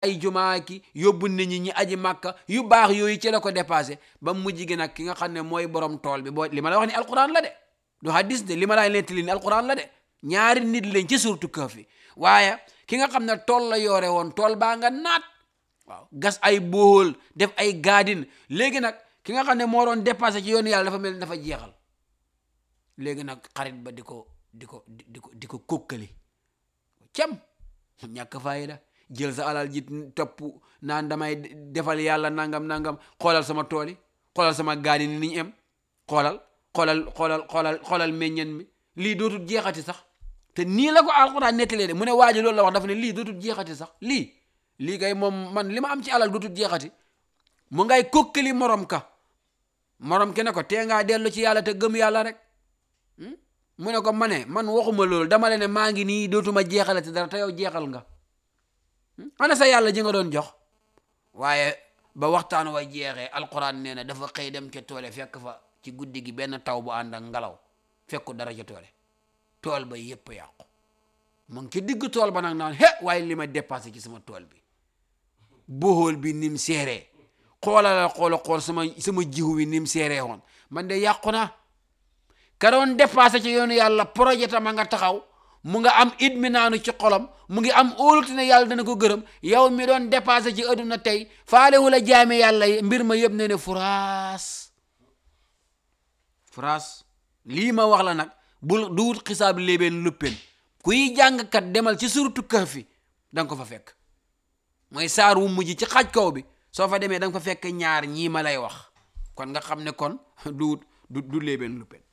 ay jumaa ki yóbbu nit ñi ñi aji màkka yu baax yooyu ci la ko dépassé ba mujj gi nag ki nga xam ne mooy borom tool bi boo li ma la wax ni alquran la de du hadis de li ma lay nettali ni alquran la de ñaari nit lañ ci surtu Kahfi waaye ki nga xam ne tool la yoore woon tool baa nga naat waaw gas ay bool def ay gaadin léegi nag ki nga xam ne moo doon dépassé ci yoonu yàlla dafa mel ni dafa jeexal léegi nag xarit ba di ko di ko di ko di ko kókkali cam ñàkk fayda jël sa alal ji topp naan damay defal yàlla nangam nangam xoolal sama tool yi xoolal sama gaadi ni niñ em xoolal xoolal xoolal xoolal xoolal meññeen mi lii dootul jeexati sax te nii la ko alxuraan nettalee de mu ne waa ji loolu la wax dafa ne lii dootul jeexati sax lii lii kay moom man li ma am ci alal dootul jeexati mu ngay kokkali morom ka morom ki ne ko tee ngaa dellu ci yàlla te gëm yàlla rek mu ne ko ma ne man waxuma loolu dama le ne maa ngi nii dootuma jeexalati dara te yow jeexal nga ana sa yàlla ji nga doon jox waaye ba waxtaan wa jeexee alquran nee na dafa xëy dem ca toole fekk fa ci guddi gi benn taw bu ànd ak ngelaw fekku dara ca toole tool ba yépp yàqu mu ngi ci digg tool ba nag naan he waaye li ma dépassé ci sama tool bi boxool bi nim seeree xoolala xoola xool sama sama jiwu bi nim seeree woon man de yàqu naa ka doon dépassé ci yoonu yàlla projet tama nga taxaw mu nga am it mi naanu ci xolam mu ngi am óolute ne yàlla dana ko gërëm yow mi doon dépassé ci adduna tey faalewu la jaame yàlla yi mbir ma yëpp ne ne furaas furaas lii ma wax la nag bul du wut xisaab léebeen luppeen kuy jàngkat demal ci suratu Kahfi da nga ko fa fekk mooy saar wu mujj ci xaaj kaw bi soo fa demee da nga fa fekk ñaar ñii ma lay wax kon nga xam ne kon du wut du du léebeen luppeen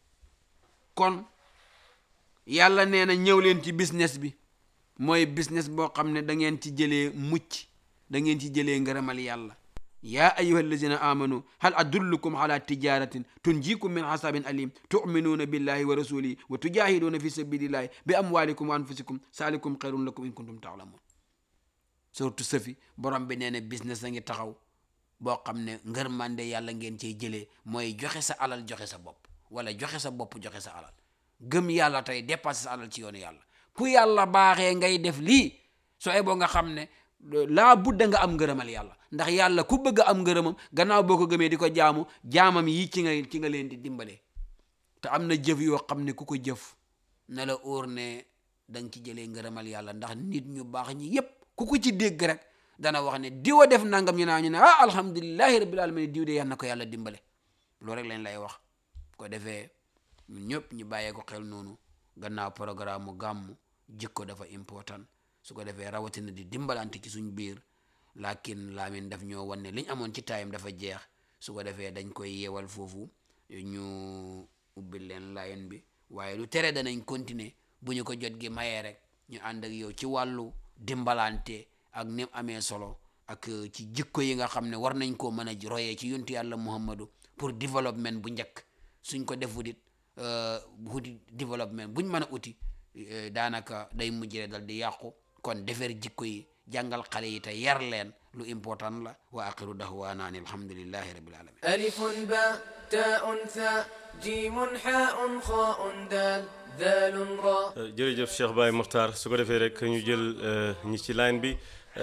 kon yàlla nee na ñëw leen ci business bi mooy business boo xam ne da ngeen ci jëlee mucc da ngeen ci jëlee ngërëmal yàlla yaa ayuha allazina amanu hal adullukum ala tijaratin tunjikum min hasabin alim tuminuuna billahi wa rasulihi wa tujahiduuna fi sabilillahi bi amwalikum wa anfusikum salikum xayrun lakum in kuntum taalamun surtout safi borom bi nee na business a ngi taxaw boo xam ne ngërmande yàlla ngeen cey jëlee mooy joxe sa alal joxe sa bopp wala joxe sa bopp joxe sa alal gëm yàlla tey dépassé sa alal ci yoonu yàlla ku yàlla baaxee ngay def lii soo eboo nga xam ne laa budda nga am ngërëmal yàlla ndax yàlla ku bëgg am ngërëmam gannaaw boo ko gëmee di ko jaamu jaamam yi ci nga ci nga leen di dimbalee te am na jëf yoo xam ne ku ko jëf na la óor ne da nga ci jëlee ngërëmal yàlla ndax nit ñu baax ñi yépp ku ko ci dégg rek dana wax ne diwa def nangam ñu naa ñu ne ah alhamdulilahi rabbil alamin diw de yal na ko yàlla dimbale loolu rek leen lay wax ko defee ñun ñëpp ñu bàyyee ko xel noonu gannaaw programme mu gàmmu jikko dafa important su ko defee rawatina di dimbalante ci suñ biir lakin laamin daf ñoo wan ne liñ amoon ci taayam dafa jeex su ko defee dañ koy yeewal foofu ñu ubbil leen layen bi waaye lu tere danañ continuer bu ñu ko jot gi mayee rek ñu ànd ak yow ci wàllu dimbalante ak ni amee solo ak ci jikko yi nga xam ne war nañ koo mën a royee ci yontu yàlla muhammadu pour développement bu njëkk suñ ko def wudit wuti développement buñ mën a uti daanaka day mujjee dal di yàqu kon defar jikko yi jàngal xale yi te yar leen lu important la wa aqiru dahwaana an alhamdulillahi rabbil alamin ألف باء تاء ثاء جيم حاء خاء دال ذال راء jërëjëf Cheikh Baye Mokhtar su ko defee rek ñu jël ñi ci line bi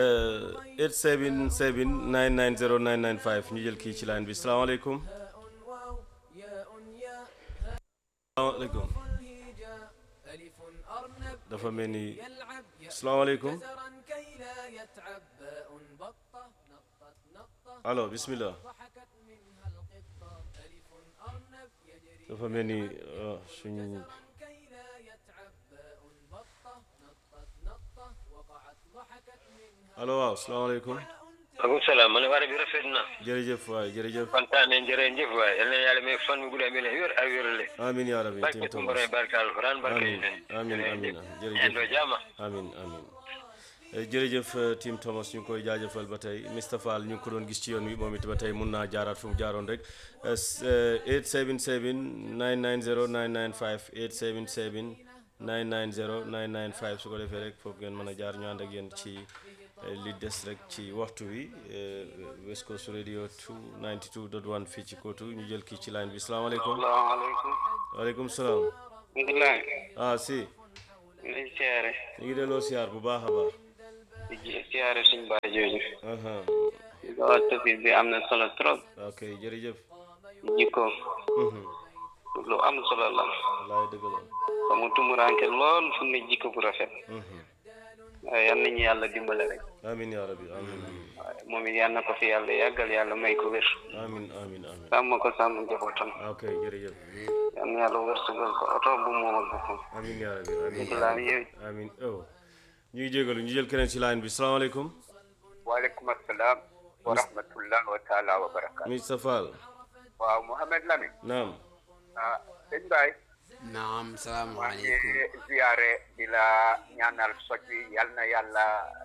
877 990 995 ñu jël kii ci line bi salaamaaleykum واو ياء ياء salaamaaleykum الهجاء ألف أرنب dafa mel ni يلعب ياء salaamaaleykum جزرا كي لا يتعب باء بطة نطت نطة allo bismillah ضحكت منها القطة ألف أرنب يجري dafa mel ni ah, suñu كي لا يتعب باء بطة نطت نطة وقعت ضحكت منها allo waaw salaamaaleykum maaleykum salaam man war bi rafet na jërëjëf waay jërëjëf kontaan nañ jërëjëf waay yal na yàlla may fan mu gudd amee wér ak wérle amin yaa rabbi barke tim tumbare Thomas barke alquran barke amin amin amin jërëjëf endo jama amin amin Eh, jërëjëf eh, Tim Thomas ñu ngi koy jaajëfal ba tey Mr Fall ñu ngi ko doon gis ci yoon wi moom it ba tey mun naa jaaraat fu mu jaaroon rek Eh, s- eh, 877 990 995 877 990 995 su ko defee rek foofu ngeen mën a jaar ñu ànd ak yéen ci eh, li des rek ci waxtu wi eh, West Coast Radio 292.1 fii ci Kootu ñu jël kii ci line bi salaamaaleykum salaamaaleykum waaleykum salaam ngilaay ah si ngi siyaare ñu ngi delloo siyaar bu baax a baax di ji siyaare suñ baay jooju aha loolu topic bi am na solo trop ok jërëjëf jikko Mhm. lu am solo la wallaay dëgg la ba mu tumuranke lool fu ne jikko bu rafet Mhm. waaye yal nañu yàlla dimbale rek amin yaa rabbi amin amin waaye moom it yal na ko fi yàlla yàggal yàlla may ko wér amin amin amin sàmm ko sàmm njabootam ok jërëjëf yal na yàlla wërsëgal ko oto bu moom ak boppam amin yaa rabbi amin bisimilah yow amin oh ñu ngi jégalu ñu jël keneen ci line bi salaamaaleykum waaleykum assalam wa rahmatullah wa taala wa barakaatu Mr Fall waaw Mouhamed Lamine naam ah sëñ Baye naam maa ngi salaamaaleykum ziyaare di la ñaanal soj wi yal na yàlla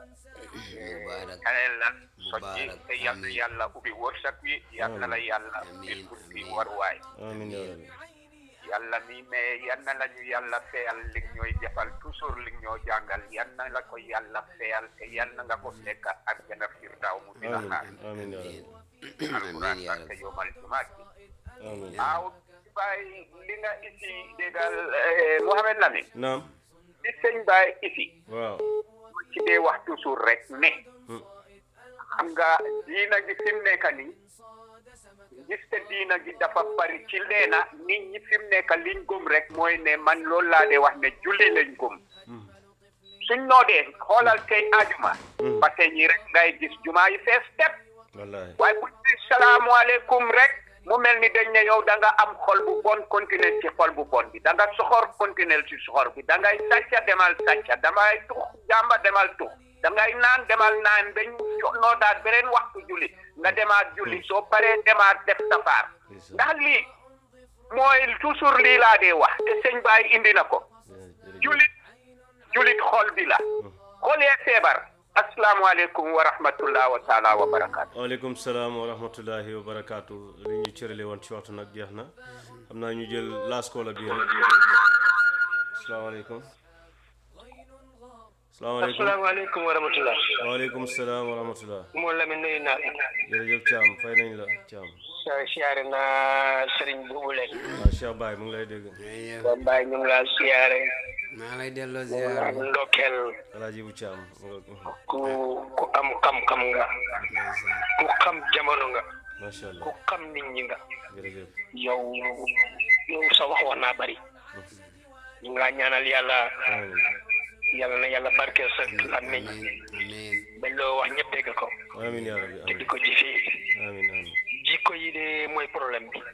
Mubarak. kaneel la soj wi Mubarak. te yal na Amiin. yàlla ubbi wërsëg wi yal na la yàlla Amiin. ubbi fi Amiin. waruwaay amin yaa rabbi yàlla mi mais yal na la ñu yàlla feyal li ñooy defal toujours li ñoo jàngal yal na la ko yàlla feyal te yal na nga ko fekk ak jana firdaw mu di la amin xaar amin yaa rabbi amiin yaa barke rabbi yomal jumaat bi amin waaw Baye li nga isi déggal Mouhamed Lamine naam li sëñ Baye isi waaw ci dee wax toujours rek ne Hmm. xam nga diina gi fi mu nekk nii gis te diina gi dafa bari ci leena nit ñi fi mu nekk liñ gëm rek mooy ne man loolu laa dee wax ne julli lañ gëm suñ noo dee xoolal tey ajuma ba tey ñi rek ngay gis jumaa yi fees tepp wallahi waaye bu ñu nee salaamualeykum rek mu mel ni dañ ne yow da nga am xol bu bon continuer ci xol bu bon bi da nga soxor continuer ci soxor bi da ngay sàcca demal sàcca damay tux jàmba demal tux da ngay naan demal naan dañ noo daal beneen waxtu julli nga demaat julli soo paree demaat def safaar ndax lii mooy toujours lii laa dee wax te sëñ Baay indi na ko julit julit xol bi la xolee feebar asalaamaaleykum wa rahmatullah wa taala wa barakaatu waaleykum salaam wa rahmatullahi wa barakaatu li ñu cërale woon ci waxtu nag jeex na xam naa ñu jël laas koola bii rek asalaamaaleykum asalaamaaleykum asalaamaaleykum wa rahmatullah waaleykum salaam wa rahmatullah moo Lamine nuyu naa jërëjëf Thiam fay nañ la Thiam siyaare naa sëriñ boobu leen waaw Cheikh Baye mu ngi lay dégg ba Baye ñu ngi laa siyaare maa lay delloo ñu ngi laa ziar ndokkeel alaaji bu Thiam mu nga ku ku am xam-xam nga ku xam jamono nga macha ku allah xam nit ñi nga jërëjëf yow yow sa wax wax naa bari ñu ngi laa ñaanal yàlla amiin yàlla na yàlla barkeel sa làmmiñ amiin amiin ba loo wax ñëpp dégg ko amiin yaa rabbi te di amiin ko jëfee amiin amiin jikko yi de mooy problème bi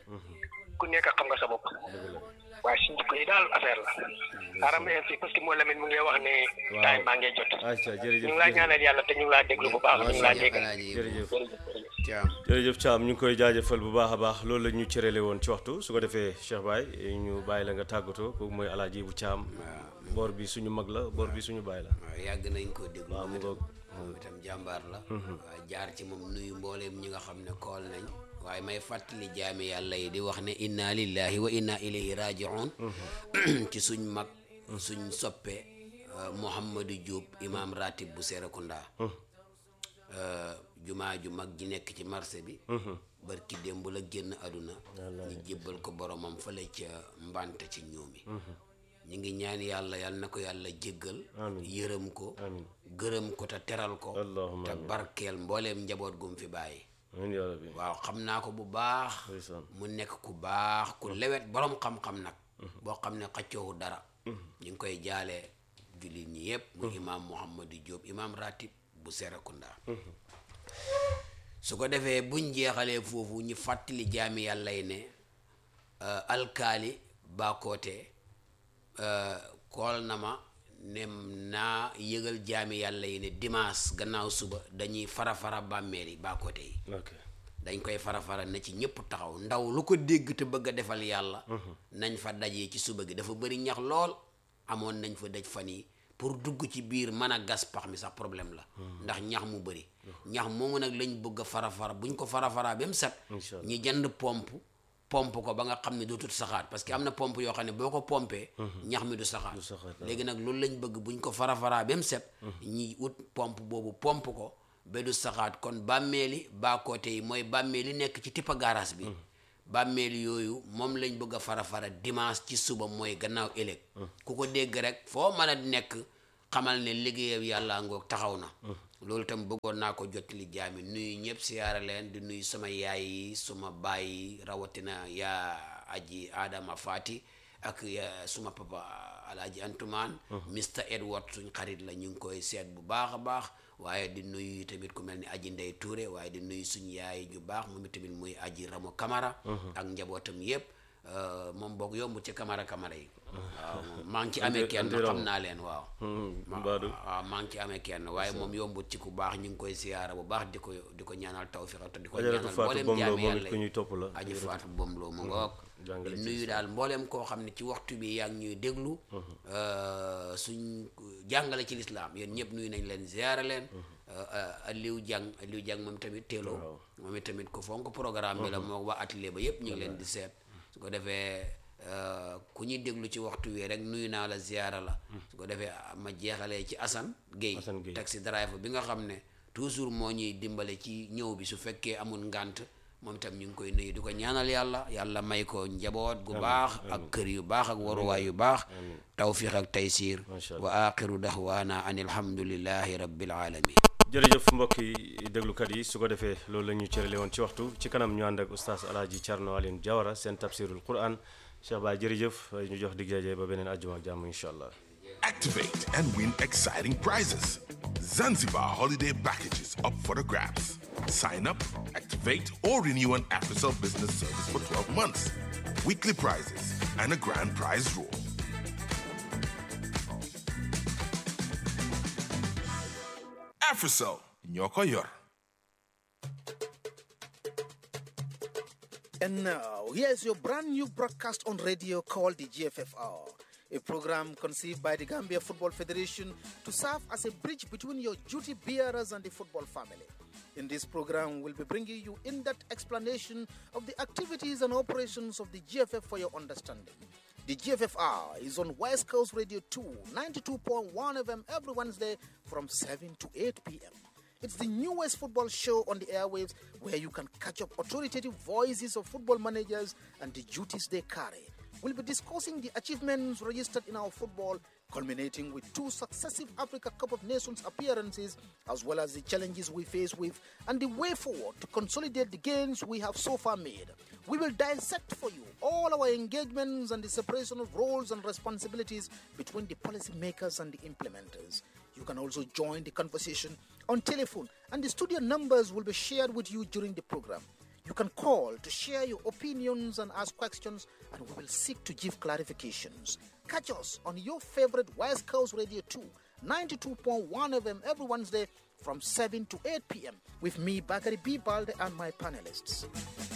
ku nekk xam nga sa bopp dëgg la waaye suñ jikko yi daal affaire la xaaral ma yem fii parce que moo Lamine mu ngi lay wax ne Waaw. time baa ngee jot acca jërëjëf ñu ngi laa ñaanal yàlla te ñu ngi laa déglu bu baax ñu ngi laa dégg alaaji jërëjëf Thiam jërëjëf Thiam ñu ngi koy jaajëfal bu baax a baax loolu la ñu cërale woon ci waxtu su ko defee Cheikh Baye ñu bàyyi la nga tàggatoo kooku mooy alaaji bu Thiam boor bi suñu mag la boor bi suñu baay la waaw yàgg nañ ko déglu waaw mu ngoog moom itam jàmbaar la waaw jaar ci moom nuyu mbooleem ñi nga xam ne kool nañ waaye may fàttali jaami yàlla yi di wax ne inna lillahi wa inna ilayhi rajiun ci suñ mag suñ soppe euh, Mouhamadou Diop imam ratib bu Serekunda euh, jumaa ju mag ji nekk ci marché bi barki démb la génn àdduna ñu jébbal ko boromam fële ca mbante ci ñoomi ñu ngi ñaan yàlla yàlla na ko yàlla jéggal yërëm ko amiin gërëm ko te teral ko Allahumma te amiin. barkeel mbooleem njaboot gum fi bàyyi amiin yaa rabbi waaw xam naa ko bu baax ndeysaan mu nekk ku baax ku lewet borom xam-xam nag boo xam ne xaccoowu dara ñu ngi koy jaalee jullit ñi yëpp mu imaam Mouhamadou Diop imaam ratib bu Serekunda su ko defee buñ jeexalee foofu ñu fàttali jaami yàlla yi ne euh, alkaali Bakoote euh, kool na ma ne naa yëgal jaami yàlla yi ne dimanche gannaaw suba dañuy fara-fara bàmmeel yi Bakoote yi ok dañ koy fara-fara na ci ñëpp taxaw ndaw lu ko dégg te bëgg a defal yàlla nañ fa dajee ci suba gi dafa bëri ñax lool amoon nañ fa daj fan yi pour dugg ci biir mën a gas pax mi sax problème la ndax ñax mu bëri ñax moomu nag lañ bëgg a fara-fara buñ ko fara-fara ba mu set Incha allah. ñi jënd pompe pompe ko ba nga xam ne dootul saxaat parce que am na pompe yoo xam ne boo ko pompee ñax mi du saxaat saxaat, waaw. léegi nag loolu lañ bëgg buñ ko fara-fara ba mu set ñi ut pompe boobu pompe ko ba du saxaat kon bàmmeeli baakoote yi mooy bàmmeeli nekk ci tippa garage bi bàmmeeli yooyu moom lañ bëgg a fara-fara dimanche ci suba mooy gannaaw ëllëg ku ko dégg rek foo mën a nekk xamal ne liggéeyam yàlla ngoog taxaw na loolu tam bëggoon naa ko jottali jaami nuyu ñëpp siyaara leen di nuyu sama yaay yi suma baay yi rawatina yaa aji Adama Fati ak ya suma papa alaaji Antumaan Mr Edward suñ xarit la ñu ngi koy seet bu baax a baax waaye di nuyu tamit ku mel ni aji Ndey Touré waaye di nuyu suñ yaay ju baax moom tamit muy aji Ramo Camara ak njabootam yëpp moom boog yomb ci Camara Camara yi waaw maa ngi ci amee kenn xam naa leen waaw Mbadou waaw maa ngi ci amee kenn waaye moom yombut ci ku baax ñu ngi koy siyaara bu baax di ko di ko ñaanal tawfiq te di ko Ajaratu ñaanal Fatou mboolem Bomlo jaami moom yàlla it ku ñuy topp la aji faatu bomloo mu ngoog jàngale di ci nuyu daal mboolem koo xam ne ci waxtu bi yaa ngi ñuy déglu euh, suñ jàngale ci lislaam yéen ñëpp nuyu nañ leen ziyaara leen euh, Aliou Diang Aliou Diang moom tamit teeloo moom it tamit ko fonk programme bi la moo waa atelier ba yëpp ñu ngi leen di seet su ko defee euh, ku ñuy déglu ci waxtu wi rek nuyu naa la ziyaara la su ko defee ma jeexalee ci Assane Gueye Assane Gueye. taxi driver bi nga xam ne toujours moo ñuy dimbale ci ñëw bi su fekkee amul ngànt moom itam ñu ngi koy nuyu di ko ñaanal yàlla yàlla may ko njaboot gu baax ak kër yu baax ak waruwaay yu baax tawfiq ak taysiir Masha Allah. wa axiru daxwaana an alhamdulillahi rabbil alamin jërëjëf mbokk yi déglukat yi su ko defee loolu la ñu cërale woon ci waxtu ci kanam ñu ànd ak oustaz alaaji Thierno Aline Diawara seen tafsirul quran Cheikh Baye jërëjëf ñu jox dig daje ba beneen àjjuma ak jàmm incha allah Activate and win exciting prizes. Zanzibar holiday packages up for the grabs. Sign up, activate, or renew an AfriCell business service for 12 months. Weekly prizes and a grand prize draw. AfriCell, Nyoko Yor. And now, here's your brand new broadcast on radio called the GFFR, a program conceived by the Gambia Football Federation to serve as a bridge between your duty bearers and the football family. In this program, we'll be bringing you in depth explanation of the activities and operations of the GFF for your understanding. The GFFR is on West Coast Radio 2, 92.1 FM every Wednesday from 7 to 8 p.m. It's the newest football show on the airwaves where you can catch up authoritative voices of football managers and the duties they carry. We'll be discussing the achievements registered in our football, culminating with two successive Africa Cup of Nations appearances, as well as the challenges we face with and the way forward to consolidate the gains we have so far made. We will dissect for you all our engagements and the separation of roles and responsibilities between the policymakers and the implementers. You can also join the conversation on telephone, and the studio numbers will be shared with you during the program. You can call to share your opinions and ask questions, and we will seek to give clarifications. Catch us on your favorite West Coast Radio 2, 92.1 FM every Wednesday from 7 to 8 p.m. with me, Bakari B. Balde, and my panelists.